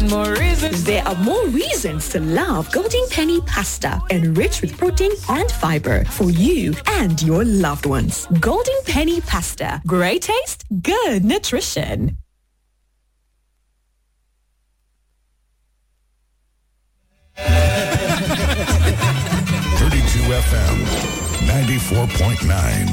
and more reasons. There are more reasons to love Golden Penny pasta, enriched with protein and fiber for you and your loved ones. Golden Penny pasta, great taste, good nutrition. Thirty-two FM, ninety-four point nine.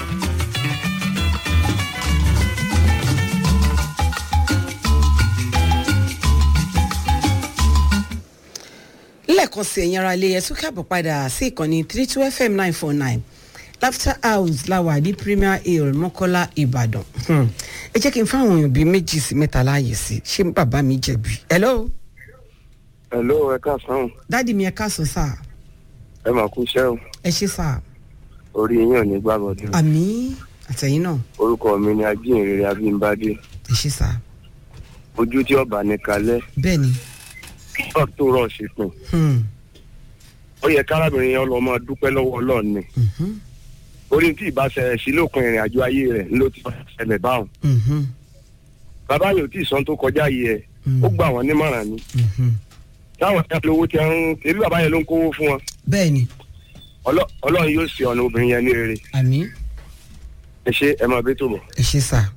lẹ́ẹ̀kan sí ẹ̀yin ara ilé ẹ̀ tún káàbọ̀ padà sí ìkànnì three two fm nine four nine laughter house la wà ní premier hill mọ́kọ́lá ìbàdàn Hmm. ẹ jẹ́ kí n fáwọn èèyàn bíi méjì sí mẹ́ta láàyè sí ṣé bàbá mi jẹ̀bi. hello hello ẹ káàsán dáàdi mi ẹ káàsán sá ẹ mà kú iṣẹ́ o ẹ ṣe sá orí yín ò ní gbàgbọ́dún àmì àtẹ̀yìn náà orúkọ mi ni ajínrere abímbádé ẹ ṣe sá ojú tí ọba ní kalẹ̀ bẹ́ẹ̀ ni kíkọ́ tó rọ̀ sí pin Hmm. ó yẹ kárábìnrin yẹn lọ́ọ́ máa dúpẹ́ lọ́wọ́ ọlọ́run ni Mhm. orí tí ìbá ṣẹlẹ̀ sí lópin ìrìn àjò ayé rẹ̀ ló ti ṣẹlẹ̀ báwọn Mhm. bàbá yóò tí ì sọ́n tó kọjá yìí ẹ̀ Mm. ó gbà wọ́n nímọ̀ràn ni Mhm. táwọn ẹ̀ka lówó ti ń ebi bàbá yẹn ló ń kówó fún wọn bẹ́ẹ̀ ni Ọlọ́- ọlọ́run yóò ṣe ọ̀nà obìnrin yẹn ní rere àmì ẹ ṣe ẹ máa bẹ́ tó bọ̀. ẹ ṣe sá.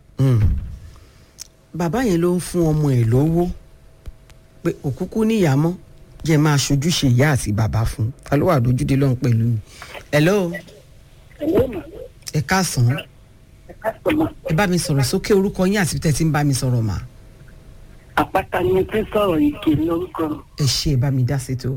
bàbá yẹn ló ń fún ọmọ ẹ̀ lówó pé òkúkú níyàmọ́ jẹ́ máa ṣojúṣe ìyá àti bàbá fún un ta ló wà lójúde lọ́hùn pẹ̀lú mi. hello ẹ káàsán ẹ bá mi sọ̀rọ̀ sókè orúkọ yín àti tẹ̀ tí ń bá mi sọ̀rọ̀ mà. àpáta ni tí sọ̀rọ̀ yìí kì í lórúkọ ẹ ṣe ẹ bá mi dá sí tó.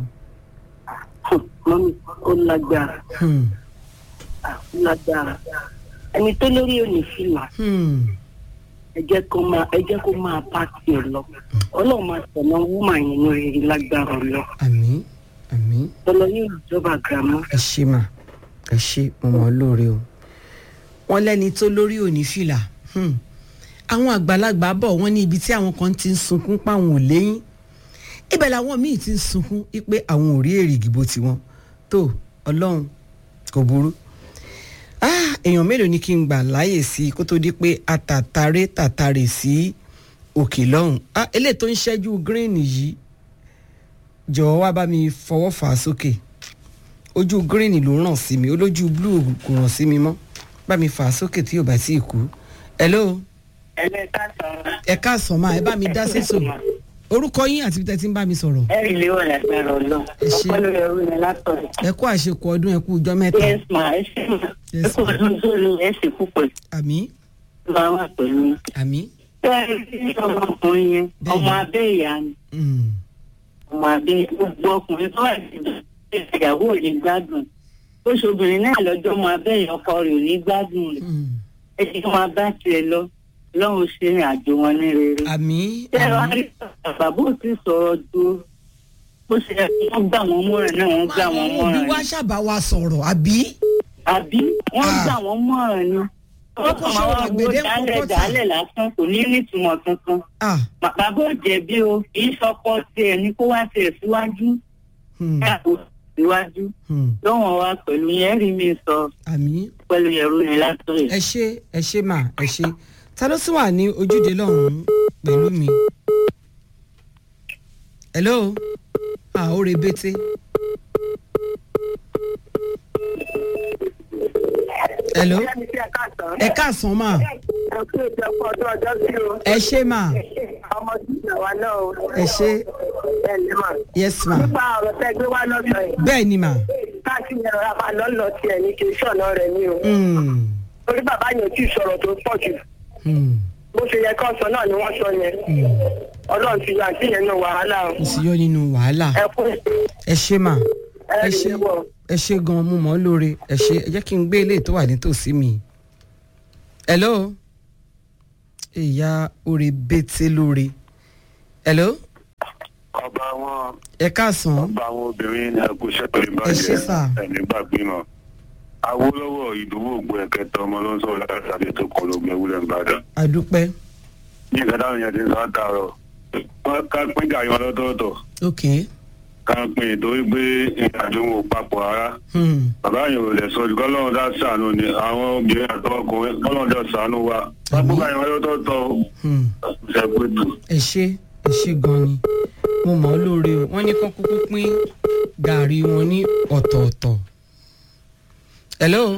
mọ́mí ó lágbára Hmm. ó lágbára ẹni tó lórí òní fìlà Hmm. ẹ jẹ́ kó máa ẹ jẹ́ kó máa bá tiẹ̀ lọ ọlọ́run máa tẹ̀lé wúmà yẹn ní rere lágbára lọ àmì àmì tọ́lọ yóò jọba gàmọ́ ẹ ṣe mà ẹ ṣe mo mọ̀ ọ́ lóore o. wọ́n lẹ́ni tó lórí òní fìlà Hmm. àwọn àgbàlagbà bọ̀ wọ́n ní ibi tí àwọn kan ti ń sunkún páwọn ò léyìn ibẹ̀ làwọn míì ti ń sunkún pé àwọn ò rí èrè ìdìbò tiwọn tó ọlọ́run kò burú. Ah, èèyàn mélòó ni kí n gbà láàyè sí i kó tó di pé àtàtàrè tàtàrè sí òkè lọ́hùn Ah, eléyìí tó ń ṣẹ́jú green yìí jọ̀wọ́ wá bá mi fọwọ́ fà á sókè ojú green ló ràn sí mi olójú blue kò ràn sí mi mọ́ bá mi fà á sókè tí yóò bá tí ì kú. hello ẹlẹ́ka sọ̀rọ̀ ẹ káàsán máa ẹ bá mi dá sétò orúkọ yín àti tẹ́tí ń bá mi sọ̀rọ̀ ẹ̀rí lé wà lágbára ọlọ́run Ẹ ṣé. ọpẹ́ lórí ẹrú ni látọ̀rọ̀ ẹ kú àṣekù ọdún ẹ kú ọjọ́ mẹ́ta yes ma ẹ ṣe ma ẹ Yes, kò ma. tún sórí ẹ sì púpọ̀ àmì máa wà pẹ̀lú yín. àmì bẹ́ẹ̀ ni ọmọkùnrin yẹn Bẹ́ẹ̀ni. ọmọ abẹ́ ìyá ni mm, ọmọ abẹ́ gbogbo ọkùnrin tó wà ní ìyàwó ò ní gbádùn ó ṣobìnrin náà lọ́jọ́ ọmọ abẹ́ ìyá ọkọ rẹ̀ ò ní gbádùn rẹ̀ mm. ẹ ti máa bá tiẹ̀ lọ lọ́run ṣe ìrìn àjò wọn ní rere. àmì ṣé ẹ wá àmì. rí bàbá ò tí sọ̀rọ̀ ju bó ṣe yẹ kí wọ́n gbà wọ́n mọ́ràn náà wọ́n gbà wọ́n òbí mọ́ràn wa ni. ṣàbá wa sọ̀rọ̀ àbí. àbí wọ́n Ah. gbà wọ́n mọ́ràn ni. Wọ́n kò ṣòro àgbèdè ń dálẹ̀ kọ́kọ́ tà. dálẹ̀ lásán kò ní nítumọ̀ kankan. Ah, bàbá ò jẹ̀bi o kì í sọkọ tiẹ̀ ní kó wá tiẹ̀ síwájú hmm, ní àpò síwájú hmm. lọ́wọ́n wa pẹ̀lú yẹn rí mi sọ àmì pẹ̀lú ẹ̀rú ni látọ̀rẹ̀. ẹ ṣe ẹ ṣe mà ẹ ṣe ta ló sì wà ní ojúde lọ́hùn-ún pẹ̀lú mi. hello ah ó rebete. hello ẹ káàsán mà ẹ ṣe mà ẹ ṣe yes ma nípa ọ̀rọ̀ tẹ́ gbé wá lọ́sọ̀ yìí bẹ́ẹ̀ ni mà. káàkiri ẹ̀rọ àbá lọ́lọ́ tiẹ̀ ní kí n ṣọ̀nà rẹ̀ ní o Hmm, torí bàbá yẹn ò tí ì sọ̀rọ̀ tó pọ̀ jù hmm. bó ṣe yẹ kó sọ náà ni wọ́n sọ yẹn ọlọ́run ti yọ àǹtí yẹn náà wàhálà o mo sì yọ nínú wàhálà ẹ kú ẹ ṣe mà ẹ ẹ rí ṣe i wọ̀. ẹ ṣe gan mo mọ̀ ọ́ lóore ẹ ṣe ẹ jẹ́ kí n gbé ilé tó wà nítòsí mi. hello ìyá oore bẹ́tẹ̀ lóore. hello ọba wọn ẹ káàsán ọba àwọn obìnrin ní agboṣẹ́ pẹ̀lú Ẹ ṣé sà. ẹni gbàgbé mọ́ awolowo ìdúró ògbó ẹ̀kẹta ọmọ ló ń sọ̀rọ̀ látàrí tó kọ lóògùn ewúrẹ́ nìbàdàn àdúpẹ́ ní ìgbàdàn yẹn ti ń sọ àtàrọ̀ wọ́n ká pín gàrí wọn lọ́tọ̀ọ̀tọ̀ ok ká pín ìtorí pé ìrìnàjò wọn ò papọ̀ rárá hmm. bàbá yẹn ò lè sọ ju kọ́lọ́run dá sànù ni àwọn obìnrin àtọkùnrin kọ́lọ́run dá sànù wa wọ́n pín gàrí wọn lọ́tọ̀ọ̀tọ̀ Hmm. ṣẹ́gbẹ́tù ẹ ṣe ẹ ṣe gan ni mo mọ̀ ọ́ lóore o wọ́n ní kán kúkú pín gàárì wọn ní ọ̀tọ̀ọ̀tọ̀. hello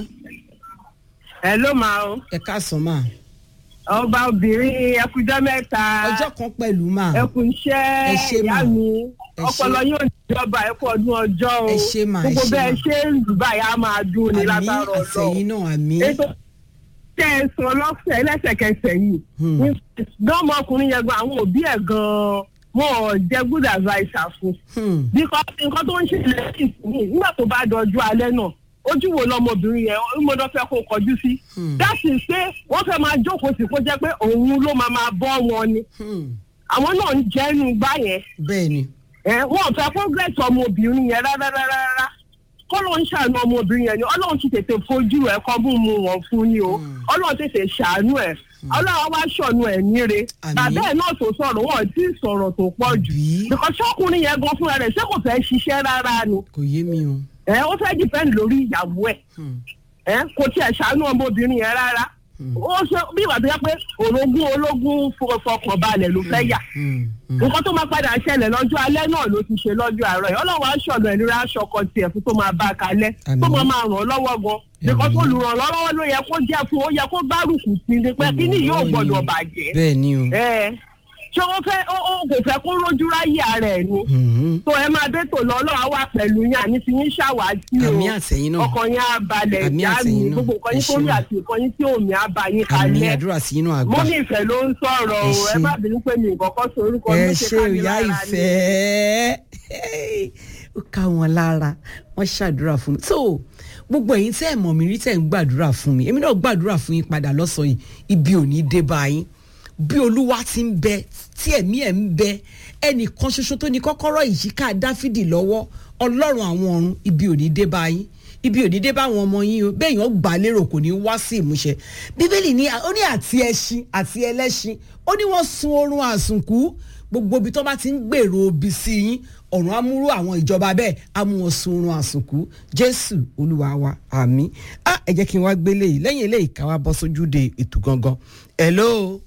ẹ ló máa o ẹ káàsán mà ọba obìnrin ẹkùjọ mẹ́ta ọjọ́ kan pẹ̀lú mà ẹkùn Ẹ ṣé iṣẹ́ mà. ìyá mi Ẹ ṣé. ọpọlọ yóò níjọba ẹkú ọdún ọjọ́ o Ẹ ṣé mà, ẹ gbogbo ṣé bẹ́ẹ̀ mà. ṣe ń dùbà yà máa dùn ní àmì lágbára ọlọ́run àtẹ̀yìn náà àmì ètò tẹ ẹ sọ lọ́sẹ̀ lẹ́sẹ̀kẹsẹ̀ yìí Hmm. dánmọkùnrin yẹn gan àwọn òbí ẹ̀ gan-an wọn ò jẹ́ good adviser fún Hmm, because nǹkan tó ń ṣẹlẹ̀ sí ìsinyìí nígbà tó bá dọjú alẹ́ náà ojú wo lọmọbìnrin yẹn ó mọdọ fẹ́ kó kọjú sí Hmm. that is pé wọ́n fẹ́ máa jókòó sí kó jẹ́ pé òun ló máa máa bọ́ wọn ni hmm, àwọn náà ń jẹ́nu gbá yẹn bẹ́ẹ̀ ni ẹ wọn ò fẹ́ progress ọmọbìnrin yẹn rárá rárá rárá kọ́ ló ń ṣàánú ọmọbìnrin yẹn ni ọlọ́run ti tètè fojú ẹ̀ kọ́ mú mu wọn fún ni o ọlọ́run tètè ṣàánú ẹ̀ ọlọ́run wá ṣọ̀nù ẹ̀ níre Àmín. bàbá ẹ̀ náà tó sọ̀rọ̀ wọn ò tí ì sọ̀rọ̀ tó pọ̀ jù Àbí? because ṣọ́kùnrin yẹn gan fúnra rẹ̀ ṣé kò fẹ́ ṣiṣẹ́ rárá ni kò yé mi o. ẹ ó fẹ́ depend lórí ìyàwó ẹ̀ Hmm, ẹ kò tiẹ̀ ṣàánú ọmọbìnrin yẹn rárá ó ṣe bí ìwà tó yẹ pé orogún ológun fo- fọkàn balẹ̀ ló fẹ́ yà hmm, hmm. nǹkan tó máa padà ṣẹlẹ̀ lọ́jọ́ alẹ́ náà ló ti ṣe lọ́jọ́ àárọ̀ yìí ọlọ́run aṣọ ọ̀nà ìlera aṣọ ọkọ tiẹ̀ fún tó máa bá a kalẹ̀ Àmín. tó máa máa ràn ọ́ lọ́wọ́ gan nǹkan tó lù ràn lọ́wọ́ ló yẹ kó jẹ́ fún ó yẹ kó gbárùkù sí ni pé kí ni yóò gbọ́dọ̀ bàjẹ́ bẹ́ẹ̀ ni o. ẹ ṣé ó fẹ́ ó ó kò fẹ́ kó rójú ráyè ara ẹ̀ ni Hmm, tó ẹ máa dé tò lọ ọlọ́run á wà pẹ̀lú yín àní ti yín ṣàwátì o àmì àtẹ̀yìn náà ọkàn yín á balẹ̀ Àmì ìyá àtẹ̀yìn mi náà. gbogbo nǹkan Ẹ yín ṣé tó rí mà. àti nǹkan yín tí òmì á bá yín àmì kalẹ̀ àdúrà sí inú àgbà. mo ní ìfẹ́ ló ń sọ̀rọ̀ o Ẹ ẹ ṣé. má bínú pé mi ìkọ̀kọ́ sọ orúkọ ẹ mi ṣe ká mi ìyá lára ni. ìfẹ́ ó ká wọn lára wọ́n ṣàdúrà fún mi so gbogbo ẹ̀yin tẹ́ ẹ̀ mọ̀ mí rí tẹ́ ẹ̀ ń gbàdúrà fún mi èmi náà gbàdúrà fún yín padà lọ́sàn-án yìí ibi ò ní dé bá yín bí olúwa ti ń bẹ tí ẹ̀mí ẹ̀ ń bẹ ẹnìkan ṣoṣo tó ní kọ́kọ́rọ́ ìyíká dáfídì lọ́wọ́ ọlọ́run àwọn ọ̀run ibi ò ní dé bá yín ibi ò ní dé bá àwọn ọmọ yín o bẹ́ẹ̀ yàn gbà lérò kò ní wá sí ìmúṣẹ bíbélì ní ó ní àti ẹṣin àti ẹlẹ́ṣin ó ní wọ́n sun oorun àsùnkú gbogbo ibi tó bá ti ń gbèrò obì sí yín ọ̀run amúrú àwọn ìjọba bẹ́ẹ̀ á mú wọn sun oorun àsùnkú jésù olúwa wa àmín á ẹ jẹ́ kí n wá gbélé yìí lẹ́yìn eléyìí ká wá bọ́ sójúde ètò gangan hello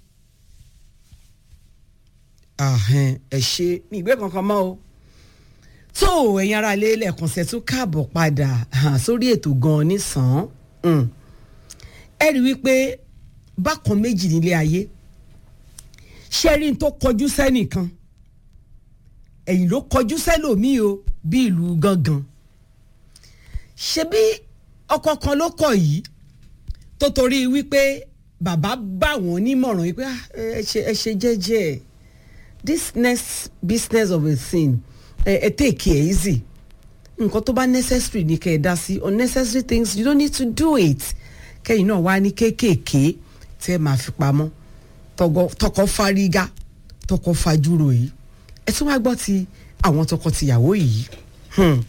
ahẹ́n ẹ ṣe mi ìgbé kankan mọ́ o tó ẹ̀yin ará ilé lẹ́ẹ̀kan ṣe tún káàbọ̀ padà hàn sórí ètò gan-an nísàn-án ẹ rí wípé bákan méjì nílé ayé ṣẹ́rí tó kọjú sẹ́nìkan ẹ̀yìn ló kọjú sẹ́lòmíì o bí ìlú gangan ṣebí ọkọ kan ló kọ yìí tó torí wípé bàbá bá wọn nímọ̀ràn wípé "Ah, ẹ ṣe ẹ ṣe jẹ́jẹ́ ẹ̀ this next business of a thing ẹ ẹ take it easy nǹkan tó bá necessary ni kẹ́ ẹ dá sí unnecessary things you don't need to do it kẹ́yìn náà wá ní kéékèèké tẹ́ ẹ máa fi pamọ́ tọgọ- tọkọ fárígá tọkọ fajúro yìí ẹ tún wá gbọ́ ti àwọn tọkọtìyàwó yìí Hmm.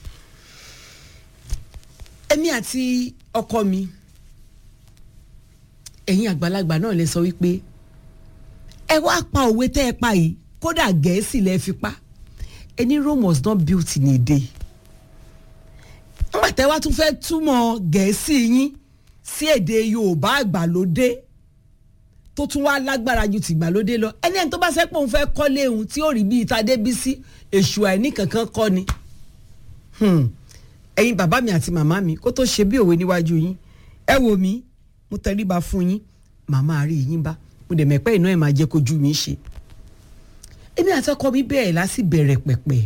èmi àti ọkọ mi ẹ̀yin àgbàlagbà náà lè sọ wípé ẹ wá pa òwe tẹ́ ẹ pa yìí kódà gẹ̀ẹ́sì lẹ fi pa ẹni Rome was not built in a day nígbà tẹ́ wá tún fẹ́ túmọ̀ gẹ̀ẹ́sì yín sí èdè Yorùbá àgbàlódé tó tún wá lágbára ju tìgbàlódé lọ ẹni ẹni tó bá sẹ́ pé òun fẹ́ kọ́lé òun tí ó rí bíi Tadébísí èṣù àìní kankan kọ́ ni Hmm. ẹ̀yin bàbá mi àti màmá mi kó tó ṣe bí òwe níwájú yín ẹ wò mí mo tẹríba fún yín màmá rí yín bá mo dẹ̀ mẹ́pẹ́ iná ẹ̀ máa jẹ́ kójú mi ṣe èmi àti ọkọ mi bẹ̀rẹ̀ láti bẹ̀rẹ̀ pẹ̀pẹ̀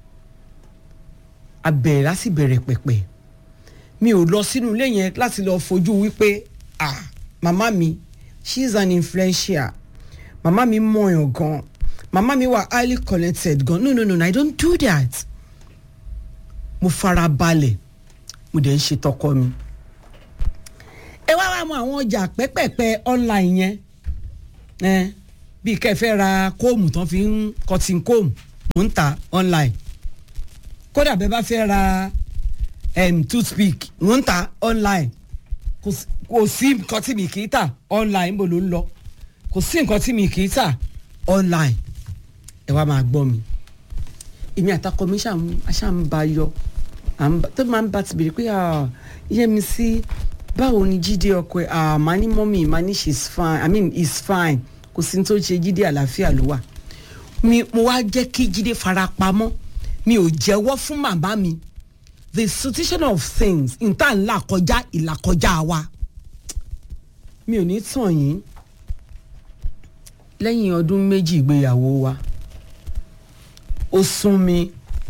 a bẹ̀rẹ̀ láti bẹ̀rẹ̀ pẹ̀pẹ̀ mi ò lọ sínú ilé yẹn láti lọ fojú wípé ah màmá mi she is an influential màmá mi mọ̀yàn gan màmá mi wà highly connected gan no no no no, I don't do that mo fara balẹ̀ mo dẹ̀ ń ṣe tọkọ mi ẹ wá wá mọ àwọn ọjà pẹ́pẹ́pẹ́ online yẹn ẹ bí kẹfẹ́ ra kóòmù tán fi ń cotton comb mò ń ta online kódà bẹ́ẹ̀ bá fẹ́ ra um, toothpick mò ń ta online kò sí- kò sí nǹkan tí mi kì í tà online níbo ló ń lọ kò sí nǹkan tí mi kì í tà online ẹ wá máa gbọ́ mi èmi àtakọ mi ṣáà ń ba yọ à ń bá- tó máa ń bá ti bèrè pé ah, Yẹ́misí báwo ni jíde ọkọ ẹ ah, màá ní mọ́mì màá ní she's fine i mean he's fine kò sí ní tó ṣe jíde àlàáfíà ló wà mi mo wá jẹ́ kí jíde fara pamọ́ mi ò jẹ́wọ́ fún màmá mi the situation of things nta ńlá kọjá ìlà kọjá wa mi ò ní tàn yín lẹ́yìn ọdún méjì ìgbéyàwó wa ó sún mi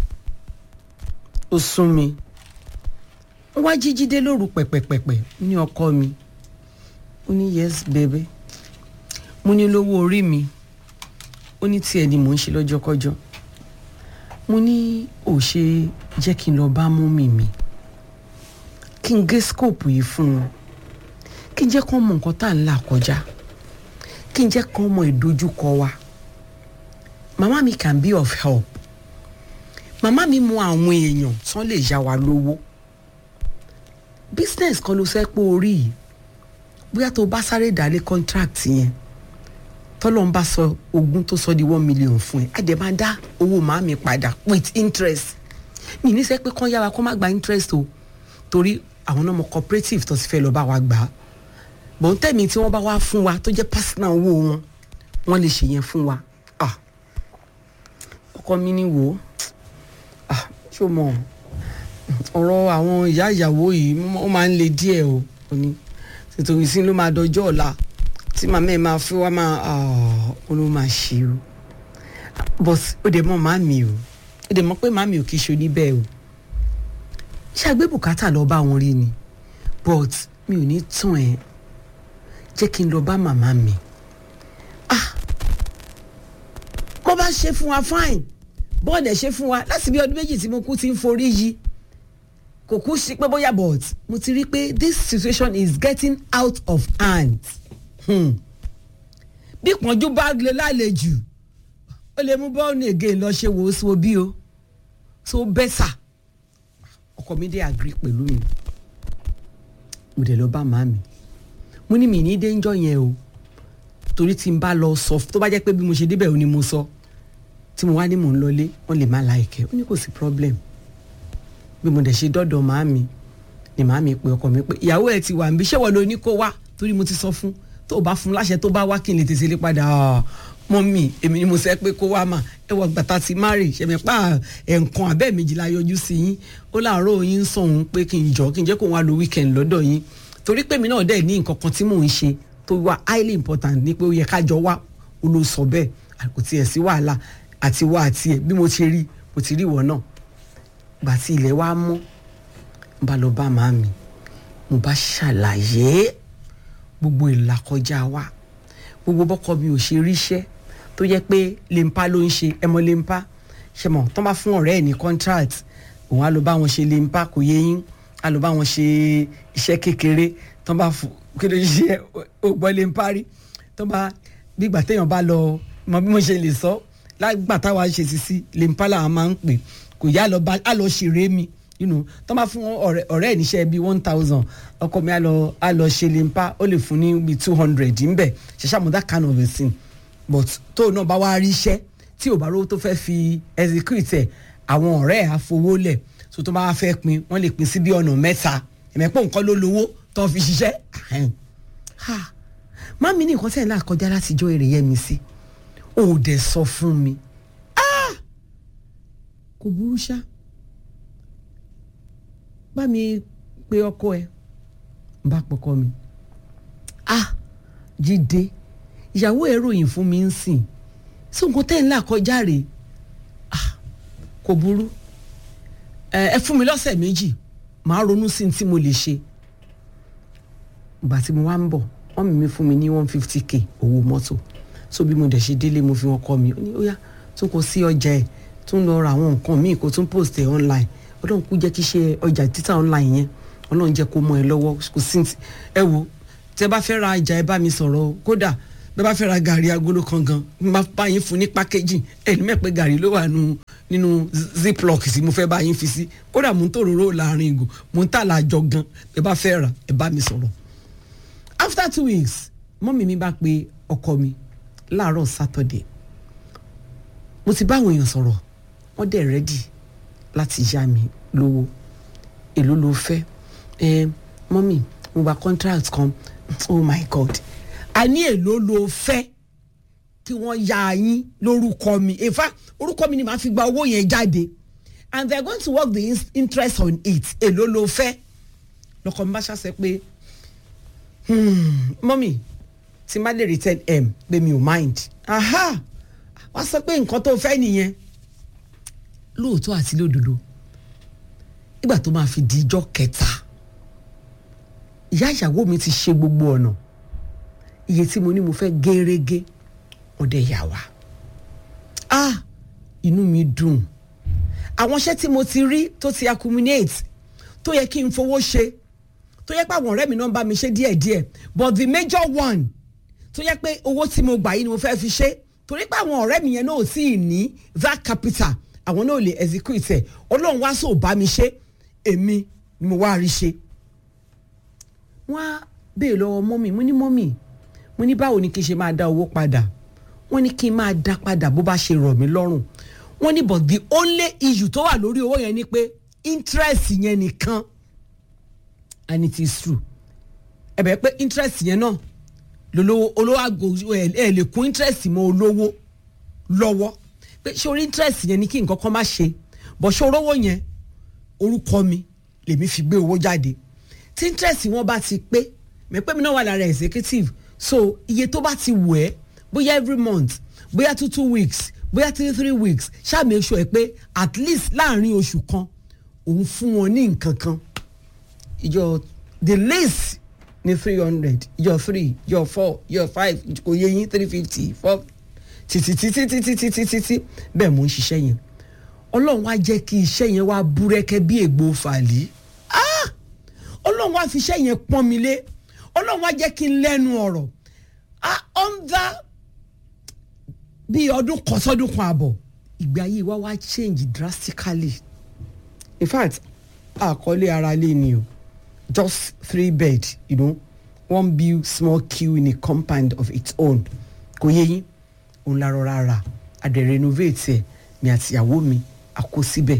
ó sún mi ó wá jí jíde lóru pẹ̀pẹ̀pẹ̀pẹ̀ ní ọkọ mi ó ní yes baby mo ní lówó orí mi ó ní tiẹ̀ ni mò ń ṣe lọ́jọ́kọ́jọ́ mo ní ò ṣe jẹ́ kí n lọ bá mọ́mì mi kí n gé scope yìí fún wọn kí n jẹ́ kó mọ nǹkan tá à ń là kọjá kí n jẹ́ kó mọ ìdojúkọ wa màmá mi can be of help màmá mi mọ àwọn èèyàn tán lè yá wa lówó business kan ló fẹ́ pé orí yìí bóyá tó bá sáré dálé contract yẹn tọ́lọ́ ń bá sọ ogún tó sọ di one million fún ẹ àdè máa dá owó màámi padà with interest mi ní sẹ́ pé kán yára kán má gba interest o torí àwọn ọmọ cooperative tó ti fẹ́ lọ bá wa gbà á bọ̀n tẹ̀mí tí wọ́n bá wá fún wa tó jẹ́ personal owó wọn wọ́n lè ṣe yẹn fún wa ah ọkọ mi ní wò ó ah ṣó mọ̀ ọ̀rọ̀ àwọn ìyá ìyàwó yìí ó máa ń le díẹ̀ o ò ní nítorí sí ló máa dọjọ́ ọ̀la tí màmá ẹ̀ máa fi wá máa ó ló máa ṣe o but ó dẹ̀ mọ̀ màmí o ó dẹ̀ mọ̀ pé màmí ò kì í ṣe oníbẹ̀ o ṣàgbé bùkátà lọ bá wọn rí ni but mi ò ní tàn ẹ́ jẹ́ kí n lọ bá màmá mi ah mo bá ṣe fún wa fine bọ́ọ̀dù ẹ̀ ṣe fún wa láti bí ọdún méjì tí mo kú ti ń forí yí kò kú sí pé bóyá but mo ti rí pé this situation is getting out of hand hmm. bí pọ́njú bá lè lálejò ó lè mú bọ́ọ̀nù again lọ ṣe wò ó sí obi o so bẹ́sà ọkọ mi dé agree pẹ̀lú mi mo dẹ̀ lọ bá màá mi mo ní mi ní déńjọ́ yẹn o torí tí n bá lọ sọ tó bá jẹ́ pé bí mo ṣe débẹ̀ ò ní mo sọ tí mo wá ní mò ń lọlé wọ́n lè má láìkẹ́ ó ní kò sí problem bí mo dẹ̀ ṣe dọ́dọ̀ màá mi ni màá mi pe ọkọ mi pé ìyàwó ẹ ti wà níbi ṣé wọ́n lo ní kó wá torí mo ti sọ fún tó o bá fún láṣẹ tó bá wá kí n lè tètè lé padà mọ́ mi èmi ni mo sẹ́ pé kó wá mà ẹ wọ gbàtà ti márì ṣẹ̀mẹ̀ pa ẹ̀ǹkan abẹ́ méjìlá yọjú sí yín ó láàárọ̀ yín ń sọ òun pé kí n jọ kí n jẹ́ kó wá lo weekend lọ́dọ̀ yín torí pé mi náà dẹ̀ ní nǹkan kan tí mò ń ṣe tó wà highly important ní pé ó yẹ ká jọ wá ó ló sọ bẹ́ẹ̀ kò tiẹ̀ sí wàhálà àti wá àti ẹ̀ bí mo ti rí mo ti rí ìwọ náà gbà tí ilẹ̀ wa mọ́ n bá lọ bá màá mi mo bá ṣàlàyé gbogbo ìlàkọjá wa gbogbo bọ́kọ mi ò ṣe ríṣẹ́ tó jẹ́ pé lempa ló ń ṣe ẹmọ lempa ṣe mọ̀ tó bá fún ọ̀rẹ́ ẹ̀ ní contract òun á lọ bá wọn ṣe lempa kò yé yín á lọ bá wọn ṣe iṣẹ́ kékeré tó bá fún kí ló ṣe ògbọ́ lempa rí tó bá bí ìgbà téèyàn bá lọ mọ bí mo ṣe lè sọ lágbà táwa ṣe sí sí lempa làwọn máa ń pè kò yá lọ bá á lọ ṣeré mi you know tó bá fún ọ̀rẹ́ ọ̀rẹ́ ẹ̀ níṣẹ́ bíi one thousand ọkọ mi á lọ á lọ ṣe lempa ó lè fún ní bíi two hundred ńbẹ ṣẹṣẹ àmọ́ that kind of a thing but tó náà bá wá rí iṣẹ́ tí ò bá rówó tó fẹ́ fi execute ẹ̀ àwọn ọ̀rẹ́ ẹ̀ á fowó lẹ̀ so tó bá wá fẹ́ pin wọ́n lè pin sí bí ọ̀nà mẹ́ta ẹ̀mẹ́pọ̀ nǹkan ló lówó tó fi ṣiṣẹ́ má mi ní nǹkan tẹ̀ ń là kọjá látijọ́ èrè yẹn mi sí ò dẹ̀ sọ fún mi kò burú ṣá bá mi pe ọkọ ẹ bá pọkọ mi ah jíde ìyàwó ẹ ròyìn fún mi ń sìn sí nǹkan tẹ́ ń là kọjá rè ah kò burú ẹ fún mi lọ́sẹ̀ méjì màá ronú sí tí mo lè ṣe ìgbà tí mo wá ń bọ̀ wọ́n mi fún mi ní one fifty k owó mọ́tò so bí mo dẹ̀ ṣe délé mo fi wọn kọ́ mi ó ní ó yá tún kò sí ọjà ẹ̀ tún lọ ra àwọn nǹkan míì kó tún post ẹ̀ online ọlọ́run kú jẹ́ kí ṣe ọjà títà online yẹn ọlọ́run jẹ́ kó mọ ẹ lọ́wọ́ kò sí ẹ wo tẹ bá fẹ́ ra ọjà ẹ bá mi sọ̀rọ̀ kódà bẹ́ẹ̀ bá fẹ́ ra gàrí agolo kan gan n bá bá yín fún ní pákéjì ẹni mẹ́pẹ́ gàrí ló wà nínú ziplock tí mo fẹ́ bá yín fi sí kódà mò ń tòróró láàrin ìgò mò ń tà láàjọ gan ẹ bá fẹ́ rà ẹ bá mi sọ̀rọ̀ after two weeks mọ́mì mi bá pe ọkọ mi láàárọ̀ Saturday mo ti bá àwọn èèyàn sọ̀rọ̀ wọ́n dẹ̀ rẹ́dì láti yá mi lówó èló ló fẹ́ ẹ mọ́mì mo gba contract kan oh my god a ní èló ló fẹ́ kí wọ́n ya yín lórúkọ mi in fact orúkọ mi ni màá fi gba owó yẹn jáde and they are going to work the in- interest on it èló ló fẹ́ lọkọ mi bá ṣàṣẹ pé mọ́mì tí n bá lè return m pé mi ò mind aha wá sọ pé nǹkan tó fẹ́ nìyẹn lóòótọ́ àti lódodo nígbà tó máa fi di ijọ́ kẹta ìyá ìyàwó mi ti ṣe gbogbo ọ̀nà iye tí mo ní mo fẹ́ gẹ́rẹ́gẹ́ ọ̀dẹ yà wá ah inú mi dùn àwọn iṣẹ́ tí mo ti rí tó ti accumulate tó yẹ kí n fowó ṣe tó yẹ pé àwọn ọ̀rẹ́ mi náà ń bá mi ṣe díẹ̀díẹ̀ but the major one tó yẹ pé owó tí mo gbà yìí ni mo fẹ́ fi ṣe torí pé àwọn ọ̀rẹ́ mi yẹn náà ò tí ì ní that capital àwọn náà ò lè execute ẹ̀ ọlọ́run wá sóò bá mi ṣe èmi ni mo wá rí ṣe. wọ́n á béèrè lọ́wọ́ mọ́mì mo ní mọ́mì mo ní báwo ni kí n ṣe máa dá owó padà wọ́n ní kí n máa dá padà bó bá ṣe rọ̀ mí lọ́rùn wọ́n ní but the only issue tó wà lórí owó yẹn ni pé interest yẹn nìkan and it is true ẹ bẹ̀ pé interest yẹn náà lolówó olówó àgò ẹ ẹ lè kún interest mọ́ olówó lọ́wọ́ pé ṣé orí interest yẹn ni kí nǹkan kan má ṣe bọ̀ ṣé orówó yẹn orúkọ mi lèmi fi gbé owó jáde tí interest wọn bá ti pé mẹ́pẹ́ mi náà wà lára executive so iye tó bá ti wù ẹ́ bóyá every month bóyá two two weeks bóyá three three weeks ṣáà make sure ẹ pé at least láàrin oṣù kan òun fún wọn ní nǹkan kan ìjọ the least ní three hundred ìjọ three ìjọ four ìjọ five kò yẹ yín three fifty four títí títí títí títí títí bẹ́ẹ̀ mò ń ṣiṣẹ́ yẹn ọlọ́run wá jẹ́ kí iṣẹ́ yẹn wá búrẹ́kẹ́ bí ègbò fàlí Ah! ọlọ́run wá fi iṣẹ́ yẹn pọ́n mi lé ọlọ́run wá jẹ́ kí n lẹ́nu ọ̀rọ̀ Ah, under bíi ọdún kan sọ́dún kan àbọ̀ ìgbé ayé wa wá change drastically in fact àkọlé ara lé ni o just three bed you know one build small queue in a compound of its own kò yé yín òun la rọra rà a dẹ̀ renovate ẹ̀ mi àtìyàwó mi a kó síbẹ̀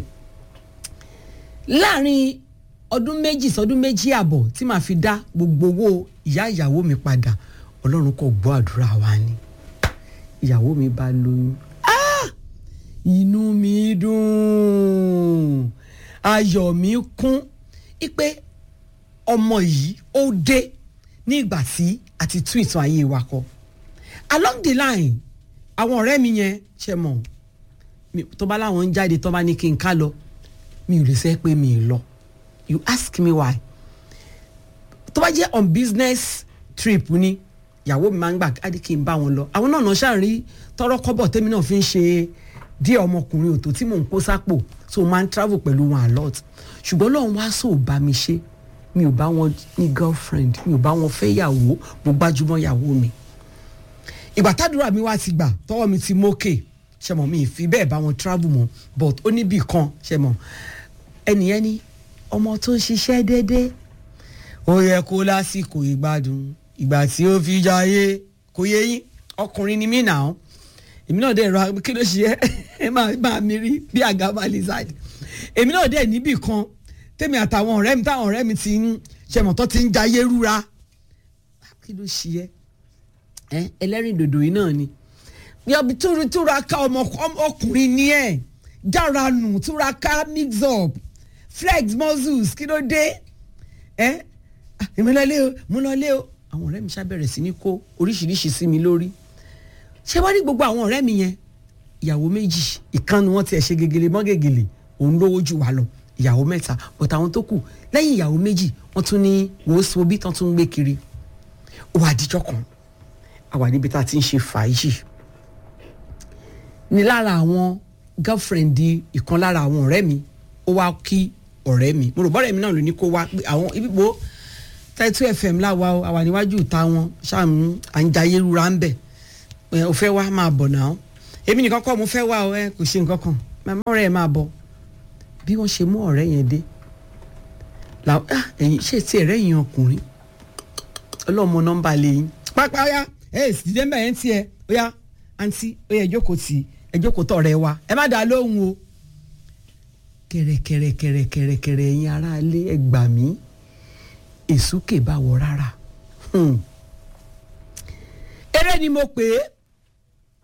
láàrin ọdún méjì sọdún méjì àbọ̀ tí màá fi dá gbogbo owó ìyá ìyàwó mi padà ọlọ́run kò gbọ́ àdúrà wa ni ìyàwó mi bá lóyún Ah! inú mi dùn ayọ̀ mi kún ipe ọmọ yìí ó dé ní ìgbà tí a ti tún ìtàn ayé wa kọ along the line àwọn ọ̀rẹ́ mi yẹn ṣe mọ̀ mi- tó bá láwọn ń jáde tó bá ní kí n ká lọ mi ò lè sẹ́ pé mi ì lọ you ask me why tó bá jẹ́ on business trip ni ìyàwó mi máa ń gbà á di kí n bá wọn lọ àwọn náà náà ṣàrí tọrọ kọ́bọ̀ tèmi náà fi ń ṣe díẹ̀ ọmọkùnrin òtò tí mò ń kó sápò so máa ń travel pẹ̀lú wọn a lot ṣùgbọ́n lọ́run wá sóò bá mi ṣe mi ò bá wọn ní girlfriend mi ò bá wọn fẹ́ yàwó mo gbájúmọ́ yàwó mi ìgbà tádùrà mi wá ti gbà tọwọ́ mi ti mókè ṣe mọ̀ mi ì fi bẹ́ẹ̀ bá wọn travel mọ́ but ó níbì kan ṣe mọ̀ ẹnìyẹn ní ọmọ tó ń ṣiṣẹ́ déédéé ó yẹ kó lásìkò ìgbádùn ìgbà tí ó fi jayé kò yé yín ọkùnrin ni mí nà án èmi náà dẹ̀ ra kí ló ṣe é ẹ máa máa mi rí bí àgàbà lizard èmi náà dẹ̀ níbì kan tèmi àtàwọn ọ̀rẹ́ mi táwọn ọ̀rẹ́ mi ti ń ṣẹmọ̀ tó ti ń jayé rúra kí ló ṣe é ẹ ẹlẹ́rìn dòdò yìí náà ni yọbi túra túra ká ọmọ ọmọ- ọkùnrin ni ẹ jára nù túra ká mix up flex muscles kí ló dé ẹ ah, èmi lọ lé o mo lọ lé o àwọn ọ̀rẹ́ mi ṣàbẹ̀rẹ̀ sí ní kó oríṣiríṣi sí mi lórí ṣé wá ní gbogbo àwọn ọ̀rẹ́ mi yẹn ìyàwó méjì ìkànnì wọn tiẹ̀ ṣe gegele mọ́ gegele òun lówó jù wá lọ ìyàwó mẹ́ta bọ̀tà àwọn tó kù lẹ́yìn ìyàwó méjì wọ́n tún ní wòósù bí tán tún ń gbé kiri ó wà díjọ́ kan a wà níbi tá a ti ń ṣe fàájì ní lára àwọn girlfriend ìkan lára àwọn ọ̀rẹ́ mi ó wá kí ọ̀rẹ́ mi mo rò bọ́rẹ̀ mi náà ló ní kó wá pé àwọn ibi bo Title FM láwa o àwa níwájú ìta wọn ṣáàmù à ń jayé rúra ń bẹ̀ ẹ ò fẹ́ wá máa bọ̀ náà èmi nìkan kọ́ mo fẹ́ wá o ẹ kò ṣe nǹkan kan màmá ọ̀rẹ́ ẹ máa bọ̀ bí wọ́n ṣe mú ọ̀rẹ́ yẹn dé làwọn ah ẹ̀yin ṣe ti ẹ̀rẹ́ yẹn ọkùnrin ọlọ́mọ nọ́mbà lẹ́yìn pápá ọ̀yá ẹ̀ sì dídé mbẹ́ yẹn tiẹ̀ ọ̀yá àǹtí ọ̀yá ẹ̀jókòó tì í ẹ̀jókòó tọ̀ rẹ wa ẹ má dàá lóhùn o kẹrẹkẹrẹkẹrẹkẹrẹkẹrẹ ẹ̀yin aráalé ẹ gbà mí èsúkè bá wọ rárá Hmm. eré ni mo pè é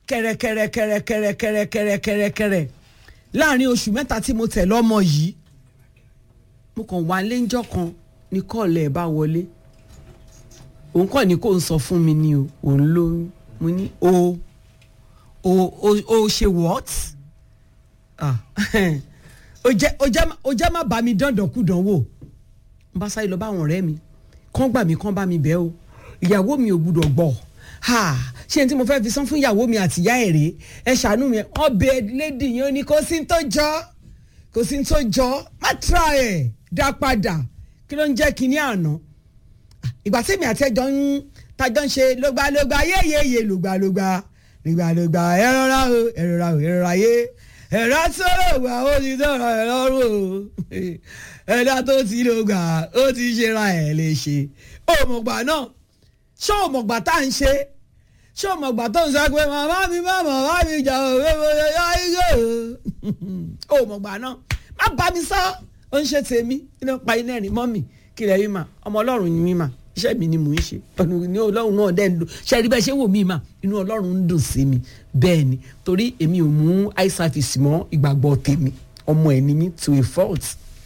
kẹrẹkẹrẹkẹrẹkẹrẹkẹrẹkẹrẹ láàrin oṣù mẹ́ta tí mo tẹ̀ lọ́mọ yìí mo kàn wá léńjọ́ kan ní kọ́ọ̀lù ẹ̀ bá wọlé òun kọ́ ni kò ń sọ fún mi ni o òun lóyún mo ní o o o o ṣe what ah o jẹ́ o jẹ́ o jẹ́ má bá mi dandankúdan wò n bá sáré lọ bá àwọn ọ̀rẹ́ mi kán gbà mí kán bá mi bẹ́ẹ̀ o ìyàwó mi ò gbúdọ̀ gbọ́ ha ṣé n tí mo fẹ́ fi san fún ìyàwó mi àti ìyá ẹ̀ rèé ẹ ṣàánú mi wọ́n bẹ lédi yẹn ó ní kó sí tó jọ kò sí tó jọ má tra ẹ̀ dá padà kí ló ń jẹ́ kinní àná ìgbà tí èmi àti ẹjọ́ ń tajọ́ ń ṣe lógbàlógbà yéyéyé lògbàlógbà lògbàlógbà ẹ rọra o ẹ rọra o ẹ rọra yé ẹ̀rọ tó lò gbà ó ti dọ̀rọ̀ ẹ̀ lọ́rùn o ẹ̀dá tó ti lò gbà ó ti ṣe ra ẹ̀ lè ṣe òmùgbà náà ṣé òmùgbà tá à ń ṣe ṣé òmùgbà tó ń sọ pé màmá mi má màmá mi jà òwe mo lè yọ igò òmùgbà náà má bá mi sọ ó ń ṣe tèmi iná pa iná ẹ̀rín mọ́ mi kílẹ̀ yìí mà ọmọ ọlọ́run ni mí mà iṣẹ́ mi ni mò ń ṣe ọ̀nà ní ọlọ́run náà dẹ́ ń dùn ṣe rí bẹ́ẹ̀ ṣé wò mí mà inú ọlọ́run ń dùn sí mi bẹ́ẹ̀ ni torí èmi ò mú eye service mọ́ ìgbàgbọ́ tèmi ọmọ ẹ̀ ni mí to a fault.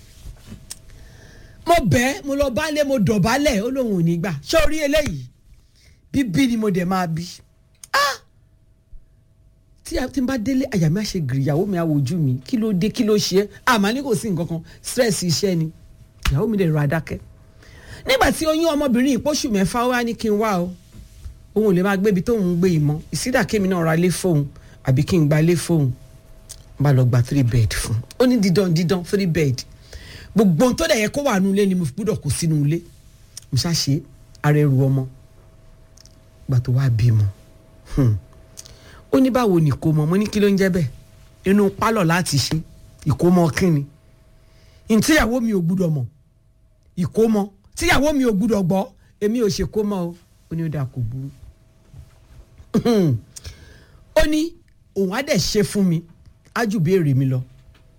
mo bẹ́ẹ̀ mo lọ bálẹ̀ mo dọ̀bálẹ̀ ó lóun ò ní gbà ṣé orí eléyìí bíbí ni mo dẹ̀ máa bí tí a ti bá délé àyà mi á ṣe gìrì ìyàwó mi á wojú mi kí ló dé kí ló ṣe é àmọ́ ní kò sí nǹkan kan stress iṣẹ́ ni ìyàwó mi dẹ̀ rọ adákẹ́ nígbà tí oyún ọmọbìnrin ìpóṣù mẹ́fà wá ní kí n wá o òun ò lè máa gbébi tóun ń gbé ìmọ̀ ìsídà kémi náà ra lé fóun àbí kí n gba lé fóun bá lọ gba three bed fún ó ní dídán dídán three bed gbogbo ohun tó dẹ̀ yẹ kó wà nínú ilé ni mo fi gbúdọ̀ kó sínú ilé mo ṣàṣe ara ẹrù ọmọ gbà tó wá bímọ ó ní báwo ni ìkómọ mo ní kí ló ń jẹ́ bẹ́ẹ̀ inú pálọ̀ láti ṣe ìkómọ kínni ntìyàwó mi ò gbúdọ̀ mọ̀ ìkómọ tíyàwó mi ò gbúdọ̀ gbọ́ èmi ò ṣe kómọ o ó ní ó dà kó burú ó ní òun á dẹ̀ ṣe fún mi á jù béèrè mi lọ